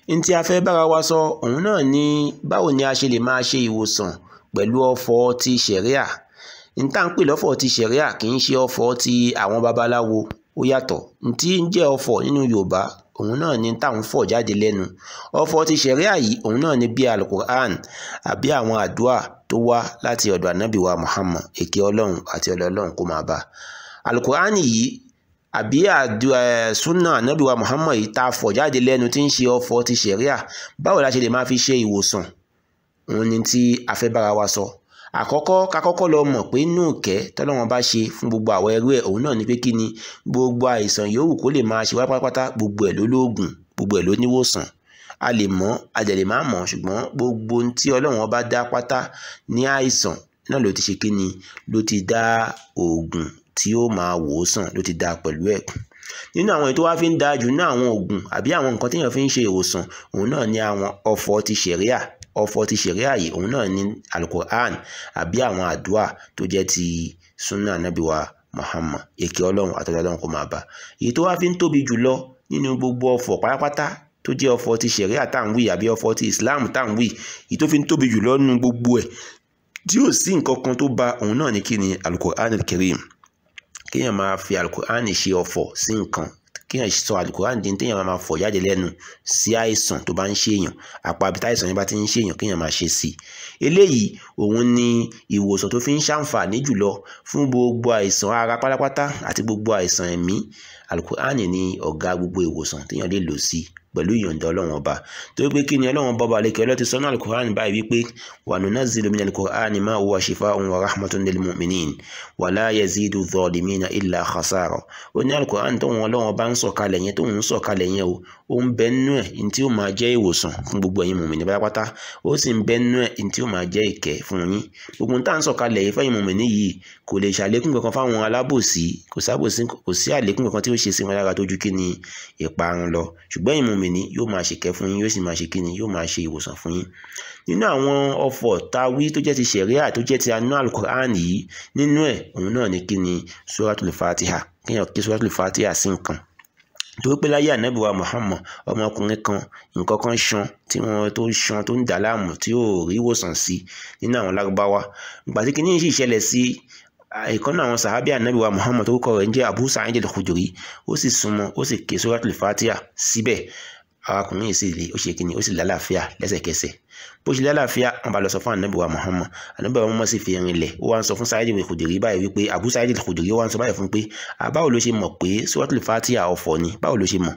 n tí a fẹ́ bára wa sọ òun náà ni báwo ni a ṣe lè máa ṣe ìwòsàn pẹ̀lú ọ̀fọ̀ ti ṣẹ̀ríà n tá à ń pè lọ́fọ̀ ti ṣẹ̀ríà kì í ṣe ọ̀fọ̀ ti àwọn babaláwo ó yàtọ̀ n tí ń jẹ́ ọ̀fọ̀ nínú Yorùbá òun náà ni tá à ń fọ̀ jáde lẹ́nu ọ̀fọ̀ ti ṣẹ̀ríà yìí òun náà ni bí alukur'an àbí àwọn àdúà tó wá láti ọ̀dọ̀ ànábì wa Muhammad èké ọlọ́run àti ọlọ́run kó máa bá alukur'an yìí àbí àdúà sunna ànábì wa Muhammad yìí tá a fọ̀ jáde lẹ́nu tí ń ṣe ọ̀fọ̀ ti ṣẹ̀ríà báwo la ṣe lè máa fi ṣe ìwòsàn òun ni tí a fẹ́ bára wa sọ àkọ́kọ́ ká kọ́kọ́ lọ mọ̀ pé inú ìkẹ́ tọ́lọ́wọ́n bá ṣe fún gbogbo àwọn ẹrú ẹ̀ òun náà ni pé kí ni gbogbo àìsàn yòówù kó lè máa ṣe wá pátápátá gbogbo ẹ̀ ló lóògùn gbogbo ẹ̀ ló níwòsàn a lè mọ̀ a dẹ̀ lè má mọ̀ ṣùgbọ́n gbogbo ohun tí ọlọ́run bá dá pátá ní àìsàn náà ló ti ṣe kí ni ló ti dá oògùn tí ó máa wò ó sàn ló ti dá pẹ̀lú ẹ̀ nínú àwọn èyí tó wá fi ń da jù ní àwọn oògùn àbí àwọn nǹkan téèyàn fi ń ṣe ìwòsàn òun náà ni àwọn ọ̀fọ̀ ti ṣẹ̀ríà ọ̀fọ̀ ti ṣẹ̀ríà yìí òun náà ní alukur'an àbí àwọn àdúà tó jẹ́ ti sunna anabiwa muhammad èké ọlọ́run àtọ́jú ọlọ́run kò máa bá èyí tó wá fi ń tóbi jùlọ nínú gbogbo ọ̀fọ̀ pátápátá tó jẹ́ ọ̀fọ̀ ti ṣẹ̀ríà tá à ń wí àbí ọ̀fọ̀ ti islam tá à ń wí èyí tó fi ń tóbi jùlọ nínú gbogbo ẹ̀ tí ò sí nǹkan kan tó ba òun náà ní kí ni alukur'an karim kéèyàn máa fi alukur'an ṣe ọ̀fọ̀ sí nǹkan kéèyàn sọ alukoran di téèyàn máa fọ̀ jáde lẹ́nu sí àìsàn tó bá ń ṣèyàn àpá àbí táìsàn yẹn bá ti ń ṣèyàn kéèyàn máa ṣe sí i eléyìí òun ni ìwòsàn tó fi ń ṣàǹfààní jùlọ fún gbogbo àìsàn ara pátápátá àti gbogbo àìsàn ẹ̀mí alukoran ni ọ̀gá gbogbo ìwòsàn téèyàn lè lò sí pẹ̀lú ìyọ̀ǹda ọlọ́run ọba torí pé kí ni ọlọ́run bọ́ba alẹ́ kẹ́lọ́ ti sọ́nà alukoran báyìí wípé wa nunazzilu mina alukoran ma huwa shifa'un wa rahmatun lil mu'minin wa la yazidu zalimina illa khasara ó ní alukoran tó wọn ọlọ́run ọba ń sọ̀kalẹ̀ yẹn tó ń sọ̀kalẹ̀ yẹn o ó ń bẹ nínú ẹ̀ ní tí ó máa jẹ́ ìwòsàn fún gbogbo ẹ̀yin mùmìnì pátápátá ó sì ń bẹ nínú ẹ̀ ní tí ó máa jẹ́ ìkẹ́ fún yín gbogbo tá à ń sọ̀kalẹ̀ yìí fẹ́yìn mùmìnì yìí kò lè ṣàlékún kankan fáwọn alábòsí kò sábòsí kò sí àlékún kankan tí ó ṣe sí wọn lára tó ju kí ni ìparun lọ ṣùgbọ́n ẹ̀yin mùmìnì yóò máa ṣèkẹ́ fún yín yóò sì máa ṣe kí ni yóò máa ṣe ìwòsàn fún yín nínú àwọn ọ̀fọ̀ táwí tó jẹ́ ti ṣẹ̀ríà tó jẹ́ ti anú alukur'an yìí nínú ẹ̀ òun náà ni kí ni suratul fatiha kéèyàn kí suratul fatiha sí nǹkan torí pé láyé ànábì wa muhammad ọmọkùnrin kan nǹkan kan ṣan tí wọn tó ṣan tó ń dà láàmú tí ò rí ìwòsàn sí nínú àwọn lárúbáwá ìgbà tí kìíní sì ṣẹlẹ̀ sí ìkànnì àwọn sàhábì ànábì wa muhammad tó kọ rẹ̀ ń jẹ́ abu sa'id al-khudri ó sì súnmọ́ ó sì ké suratul fatiha síbẹ̀ arákùnrin yìí sì lè ó ṣe kíni ó sì lálàáfíà lẹ́sẹ̀kẹsẹ̀ bó ṣe lálàáfíà wọn bá lọ sọ fún ànábì wa muhammad ànábì wa muhammad sì fi rinlẹ̀ ó wá ń sọ fún Sa'id al-Khudri báyìí wípé abu Sa'id al-Khudri ó wá ń sọ báyìí fún pé báwo ló ṣe mọ̀ pé suratul fatiha ọ̀fọ̀ ni báwo ló ṣe mọ̀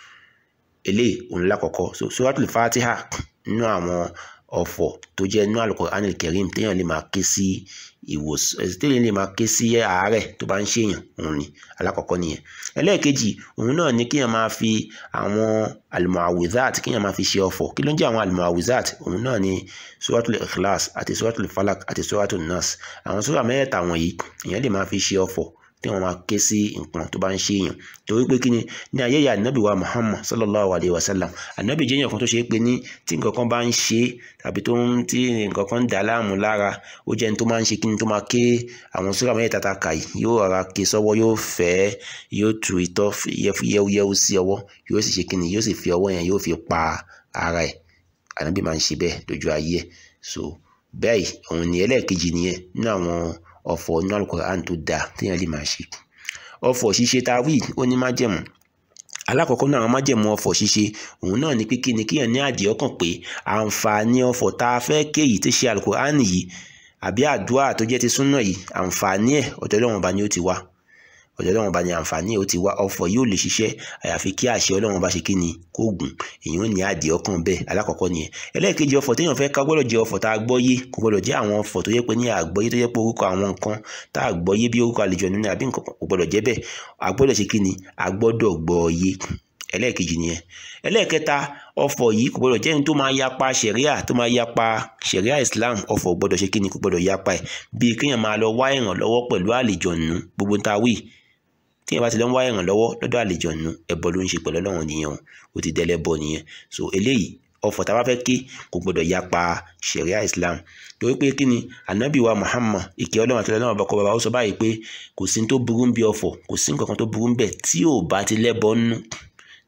eléyìí òun lákọ̀ọ́kọ́ so suratul fatiha nínú àwọn ọ̀fọ̀ tó jẹ́ nínú al-Qur'anil Karim téèyàn lè máa ké sí ìwòsàn téèyàn lè máa ké sí àárẹ̀ tó bá ń ṣèyàn òun ni alákọ̀ọ́kọ́ nìyẹn ẹlẹ́ẹ̀kejì òun náà ni kéèyàn máa fi àwọn al-mu'awwidhat kéèyàn máa fi ṣe ọ̀fọ̀ kí ló ń jẹ́ àwọn al-mu'awwidhat òun náà ni suratul ikhlas àti suratul falak àti suratul nas àwọn sura mẹ́rẹ̀ẹ̀ta wọ̀nyí èèyàn lè máa fi ṣe ọ̀fọ̀ tí wọn máa ké sí nǹkan tó bá ń ṣe èèyàn torí pé kí ni ní ayé ya anabi wa muhammad sallallahu alayhi wa sallam anabi jẹ́ èèyàn kan tó ṣe é pé ní tí nǹkan kan bá ń ṣe tàbí tó ń tí nǹkan kan ń dà láàmú lára ó jẹ́ ní tó máa ń ṣe kí ni tó máa ké àwọn sura mẹ́ta ta kà yìí yóò rárá ké sọ́wọ́ yóò fẹ́ yóò tu itọ́ yẹ́wúyẹ́wú sí ọwọ́ yóò sì ṣe kí ni yóò sì fi ọwọ́ yẹn yóò fi pa ara ẹ̀ anabi máa ń ṣe bẹ́ẹ̀ lójú ayé ẹ̀ so bẹ́ẹ̀ òun ni ẹlẹ́ẹ̀kejì nìyẹn nínú àwọn ọ̀fọ̀ inú alukoran tó dáa téèyàn lè máa ṣe ọ̀fọ̀ ṣíṣe tá a wí ó ní májẹ̀mú alákọ̀ọ́kọ́ náà àwọn májẹ̀mú ọ̀fọ̀ ṣíṣe òun náà ni pé kí ni kíyàn ní àdìẹ ọkàn pé àǹfààní ọ̀fọ̀ tá a fẹ́ ké yìí tó ṣe alukoran yìí àbí àdúrà tó jẹ́ ti súnà yìí àǹfààní ẹ̀ ọ̀dọ̀ Ọlọ́run ọba ni ó ti wá ọ̀dọ̀ Ọlọ́run ọba ni àǹfààní ẹ̀ ó ti wá ọ̀fọ̀ yóò lè ṣiṣẹ́ àyàfi kí àṣẹ Ọlọ́run ọba ṣe kí ni kó gùn èyí ò ní àdìẹ ọkàn bẹ́ẹ̀ alákọ̀ọ́kọ́ nìyẹn ẹlẹ́ẹ̀kejì ọ̀fọ̀ téèyàn fẹ́ ká gbọ́dọ̀ jẹ́ ọ̀fọ̀ tá a gbọ́yé kò gbọ́dọ̀ jẹ́ àwọn ọ̀fọ̀ tó yẹ pé ní àgbọ́yé tó yẹ pé orúkọ àwọn nǹkan tá a gbọ́yé bí orúkọ àlejò nínú àbí nǹkan kò gbọ́dọ̀ jẹ́ bẹ́ẹ̀ a gbọ́dọ̀ ṣe kí ni a gbọ́dọ̀ gbọ́yé ẹlẹ́ẹ̀kejì nìyẹn ẹlẹ́ẹ̀kẹta ọ̀fọ̀ yìí kò gbọ́dọ̀ jẹ́ ní tó máa yapa ṣẹ̀ríà tó máa yapa ṣẹ̀ríà Islam ọ̀fọ̀ gbọ́dọ̀ ṣe kí ni kò gbọ́dọ̀ yapa ẹ̀ bíi kéèyàn máa lọ wá ìrànlọ́wọ́ pẹ̀lú àlejòónú gbogbo ta wí téèyàn bá ti lọ ń wá ìrànlọ́wọ́ lọ́dọ̀ àlejòónú ẹbọ ló ń ṣe pẹ̀lú Ọlọ́run nìyẹn o ó ti dẹ́lẹ́bọ nìyẹn so eléyìí ọ̀fọ̀ tá a bá fẹ́ ké kò gbọ́dọ̀ yapa ṣẹ̀ríà Islam torí pé kí ni anabi wa Muhammad ìkẹ́ Ọlọ́run àti Ọlọ́run ọbàkọ bàbá ó sọ báyìí pé kò sí tó burú ń bí ọ̀fọ̀ kò sí nǹkan kan tó burú ń bẹ̀ tí ò bá ti lẹ́bọ nú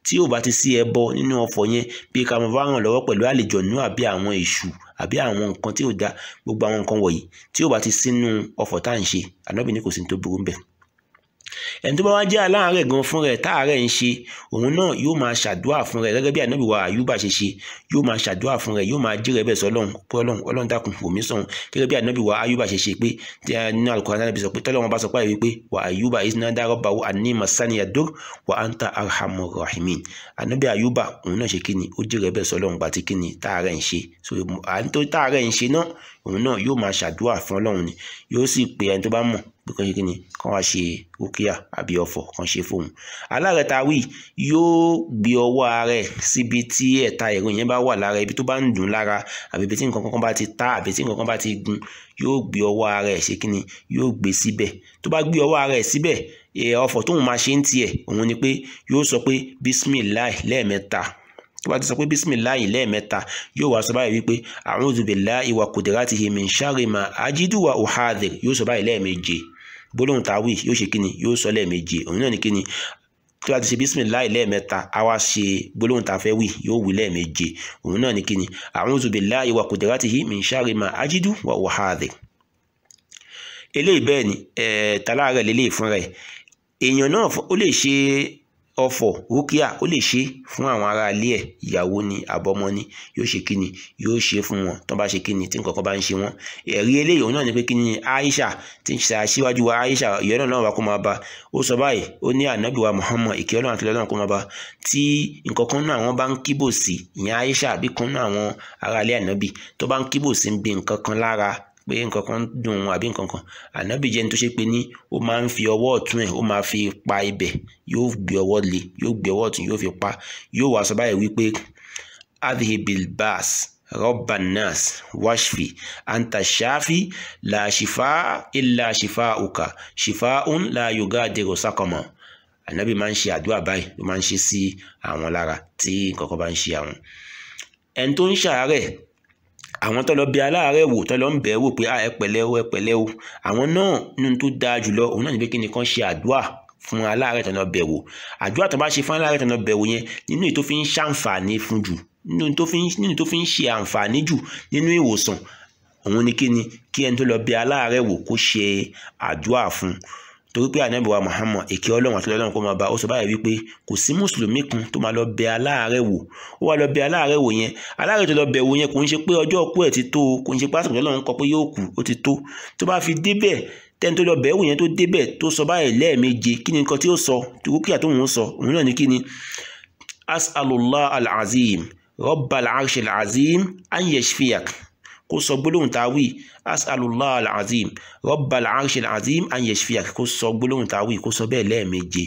tí ò bá ti sí ẹbọ nínú ọ̀fọ̀ yẹn bí ká máa bá ràn lọ́wọ́ pẹ̀lú àlejòónú àbí àwọn èṣù àbí àwọn nǹkan tí ò da gbogbo àwọn nǹkan wọ̀nyí tí ò bá ti sínú ọ̀fọ̀ tá à ń ṣe ànábì ní kò sí ní tó burú bẹ́ẹ̀ ẹni tó bá wá jẹ́ aláàárẹ̀ gan fún rẹ̀ táàárẹ̀ ń ṣe òun náà yóò máa ṣàdúrà fún rẹ̀ gẹ́gẹ́ bí ànábì wa àyùbá ṣe ṣe yóò máa ṣàdúrà fún rẹ̀ yóò máa jí rẹ̀ bẹ́ẹ̀ sọ́lọ́run pé ọlọ́run ọlọ́run dákun wòmí sọ̀hún gẹ́gẹ́ bí ànábì wa àyùbá ṣe ṣe pé nínú Al-Qur'an ànábì sọ pé tọ́lọ́run bá sọ pé wípé wa àyùbá iznada rabbahu anni massaniya dur wa anta arhamur rahimin ànábì àyùbá òun náà ṣe kíni ó jí rẹ̀ bẹ́ẹ̀ sọ́lọ́run gbà tí kíni táàárẹ̀ ń ṣe so àǹtó táàárẹ̀ ń ṣe náà òun náà yóò máa ṣàdúrà fún ọlọ́run ni yóò sì pe ẹni tó bá mọ̀ pé kàn ṣe kí ni kàn wá ṣe rúkìá àbí ọ̀fọ̀ kàn ṣe fóun aláàrẹ̀ ta wí yóò gbé ọwọ́ ara ẹ̀ síbi tí ẹ̀ta ẹ̀rọ yẹn bá wà lára ibi tó bá ń dùn lára àbí ibi tí nǹkan kan bá ti ta àbí tí nǹkan kan bá ti gun yóò gbé ọwọ́ ara ẹ̀ ṣe kí ni yóò gbé síbẹ̀ tó bá gbé ọwọ́ ara ẹ̀ síbẹ̀ ọ̀fọ̀ tóun máa ṣe ń tiẹ̀ òun ni pé yóò sọ pé bísímìláì lẹ́ẹ̀mẹ́ta tó bá ti sọ pé bísímìláì lẹ́ẹ̀mẹ́ta yóò wá sọ báyìí wípé a'udhu billahi wa qudratihi min sharri ma ajidu wa uhadhir yóò sọ báyìí lẹ́ẹ̀méje gbólóhùn táwí yóò ṣe kíni yóò sọ lẹ́ẹ̀méje òun náà ní kíni tó bá ti ṣe bísímìláì lẹ́ẹ̀mẹ́ta á wá ṣe gbólóhùn tá a fẹ́ wí yóò wí lẹ́ẹ̀méje òun náà ní kíni a'udhu billahi wa qudratihi min sharri ma ajidu wa uhadhir eléyìí bẹ́ẹ̀ ni tàláàrẹ̀ lélẹ́yìí fúnra ẹ̀ èèyàn náà ó lè ṣe ọ̀fọ̀ rúkìá ó lè ṣe fún àwọn ará ilé ẹ̀ ìyàwó ni àbọ̀mọ ni yóò ṣe kíni yóò ṣe fún wọn tó bá ṣe kíni tí nǹkan kan bá ń ṣe wọn ẹ̀rí eléyìí òun náà ni pé kíni Aisha tí ń ṣe aṣíwájú wa Aisha ìyọ́nà náà wà kó máa bá ó sọ báyìí ó ní ànábì wa Muhammad ìkẹ́ ọlọ́run àti ọlọ́run kó máa bá tí nǹkan kan náà àwọn bá ń kíbò sí ìyẹn Aisha àbí kan náà àwọn ará ilé ànábì tó bá ń kíbò sí ń bi nǹkan kan lára pé nǹkan kan dùn ún àbí nǹkan kan ànábì jẹ́ ní tó ṣe pé ní ó máa ń fi ọwọ́ ọ̀tún ẹ̀ ó máa fi pa ibẹ̀ yóò gbé ọwọ́ lé yóò gbé ọwọ́ ọ̀tún yóò fi pa yóò wá sọ báyìí wípé adhibil bas rabban nas washfi anta shafi la shifa illa shifauka shifaun la yugadiru sakama ànábì máa ń ṣe àdúrà báyìí ló máa ń ṣe sí àwọn lára tí nǹkan kan bá ń ṣe àwọn ẹni tó ń ṣàárẹ̀ àwọn tó lọ bí aláàárẹ̀ wò tó lọ ń bẹ̀ wò pé ẹ pẹ̀lẹ́ o ẹ pẹ̀lẹ́ o àwọn náà nínú tó dáa jùlọ òun náà ní pé kí ni kán ṣe àdúrà fún aláàárẹ̀ tó lọ bẹ̀ wò àdúrà tó bá ṣe fún aláàárẹ̀ tó lọ bẹ̀ wò yẹn nínú èyí tó fi ń ṣàǹfààní fún jù nínú tó fi ń nínú tó fi ń ṣe àǹfààní jù nínú ìwòsàn òun ni kí ni kí ẹni tó lọ bẹ̀ aláàárẹ̀ wò kó ṣe àdúrà fún torí pé ànábì wa Muhammad èké ọlọ́run àti ọlọ́run kó máa bá ó sọ báyìí wípé kò sí mùsùlùmí kan tó máa lọ bẹ aláàárẹ̀ wò ó wá lọ bẹ aláàárẹ̀ wò yẹn aláàárẹ̀ tó lọ bẹ wò yẹn kò ń ṣe pé ọjọ́ òkú ẹ̀ ti tó o kò ń ṣe pé àsìkò ọlọ́run kọ pé yóò kú ó ti tó tó bá fi débẹ̀ tẹ́ni tó lọ bẹ̀ wò yẹn tó débẹ̀ tó sọ báyìí lẹ́ẹ̀méje kí ni nǹkan tí ó sọ rúkìá tó ń sọ òun náà ni kí ni as'alullah al-azim rabbal arshil azim an yashfiyak kó sọ gbólóhùn táwí as'alullah al-azim rabbal arshil azim an yashfiyak kó sọ gbólóhùn táwí kó sọ bẹ́ẹ̀ lẹ́ẹ̀méje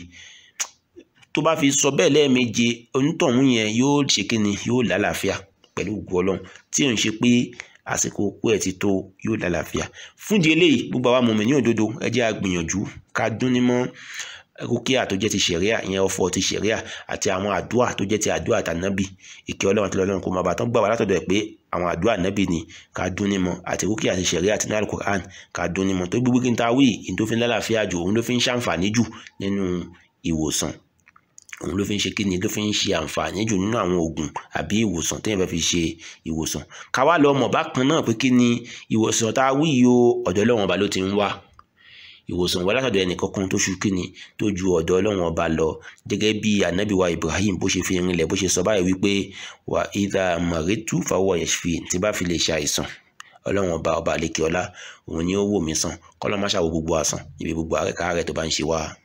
tó bá fi sọ bẹ́ẹ̀ lẹ́ẹ̀méje onítọ̀hún yẹn yóò ṣe kíni yóò lálàáfíà pẹ̀lú ògùn ọlọ́run tí ò ń ṣe pé àsìkò òkú ẹ̀ ti tó yóò lálàáfíà fúndì eléyìí gbogbo àwa mọ̀mọ́ ní òdodo ẹ jẹ́ a gbìyànjú ká dún ní mọ́ rúkìá tó jẹ́ ti ṣẹ̀ríà ìyẹn ọ̀fọ̀ ti ṣẹ̀ríà àti àwọn àdúà tó jẹ́ ti àdúà tànábì ìkẹ́ ọlọ́run àti ọlọ́run kò máa bàtán gbà wá látọ̀dọ̀ ẹ̀ pé àwọn àdúà nábì ni ká dún ní mọ́ àti rúkìá ti ṣẹ̀ríà àti náà Al-Qur'an ká dún ní mọ́ tó gbogbo kí n ta wí ìyẹn tó fi ń lálàáfíà jù òun ló fi ń ṣàǹfààní jù nínú ìwòsàn òun ló fi ń ṣe kí ni ló fi ń ṣe àǹfààní jù nínú àwọn oògùn àbí ìwòsàn téèyàn fẹ́ fi ṣe ìwòsàn ká wá lọ mọ̀ bákan náà pé kí ni ìwòsàn tá a wí yìí o ọ̀dọ̀ Ọlọ́run ọba ló ti ń wá ìwòsàn wá látọ̀dọ̀ ẹnì kankan tó ṣu kíni tó ju ọ̀dọ̀ Ọlọ́run ọba lọ gẹ́gẹ́ bí anabi wa Ibrahim bó ṣe fi rinlẹ̀ bó ṣe sọ báyìí wípé wà ìdá mọ̀rẹ́tù fáwọ̀ yẹ̀ṣfì tí bá fi lè ṣe àìsàn Ọlọ́run ọba ọba àlekè ọlá òun ni ó wò mí sàn kọ́lọ́ má ṣàwò gbogbo àsàn ibi gbogbo àrẹ́kàárẹ̀ tó bá ń ṣe wá.